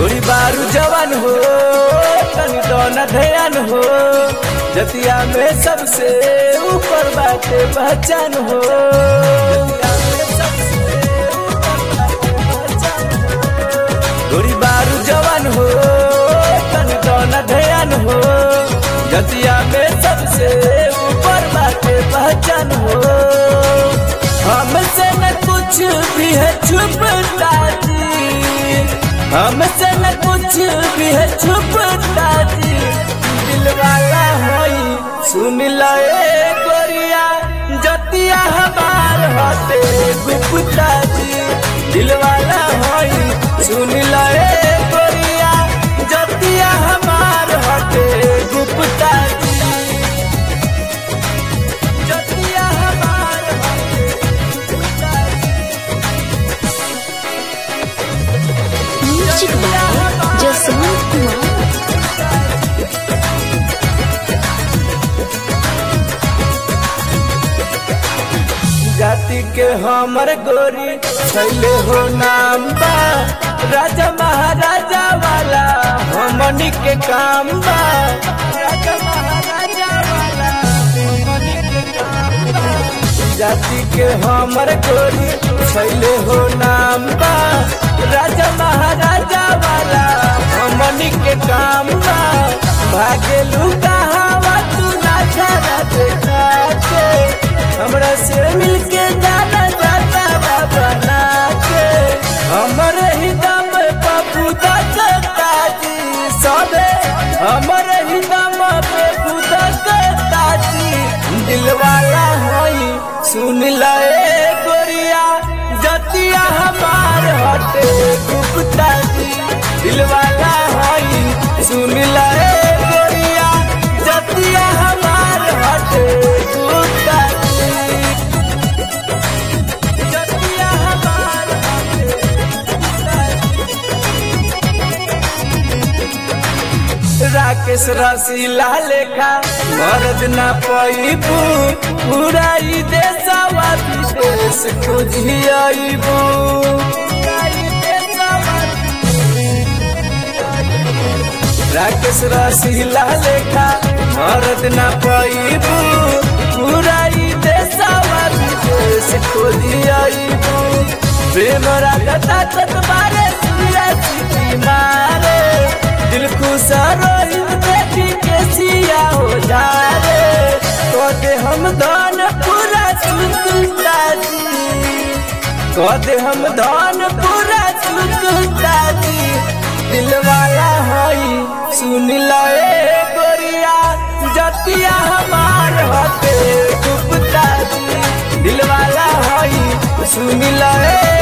गोरी बारू जवान हो तनी दोना ध्यान हो जतिया में सबसे ऊपर बाटे पहचान हो जतिया में सबसे ऊपर बाटे पहचान हो। गोरी बारू जवान हो तनी दोना ध्यान हो जतिया में सबसे ऊपर बाटे पहचान हो हमसे न कुछ भी है छुपता जी हमसे न कुछ भी है छुपता जी दिल वाला होई सुन लए गोरिया जतिया हमार हटे गुप्ता जी दिल वाला होई सुन लए गोरिया जतिया हमार हटे गुप्ता जी जतिया हमार हटे गुप्ता जी म्यूजिक बाय जसवंत कुमार जाति के हमर गोरी छैले हो नाम बा राजा महाराजा वाला हमनी के काम बा राजा महाराजा वाला हमनी के काम बा जाति के हमर गोरी छैले हो नाम बा राजा महाराजा वाला हमनी के काम बा भागे लुका हवा तू ना छाड़ा देखा के हमरा से मिलके जाना जाता बाबा नाचे हमरे ही दम पप्पू दत्ता जी सबे हमरे ही दम पप्पू दत्ता जी दिल वाला होई सुन लए गोरिया जतिया हमार हटे गुप्ता जी दिल वाला होई सुन लए गोरिया जतिया हमार हटे गुप्ता जी जतिया हमार हटे गुप्ता जी। राकेश रसीला लेखा मरद ना पैबू पूरा ई देशवा विदेश खोजी आईबू राकेश रसीला लेखा मरद ना पैबू पूरा ई देशवा विदेश खोजी आईबू प्रेम रागता तत्बारे सूर्य सिटी मारे दिल खुश रोहित देखी के सिया हो जा रे कदे हम धन पूरा सुनता जी कदे हम धन पूरा सुनता जी दिल वाला हई सुन लए गोरिया जतिया हमार हते गुप्ता जी दिल वाला हई सुन लए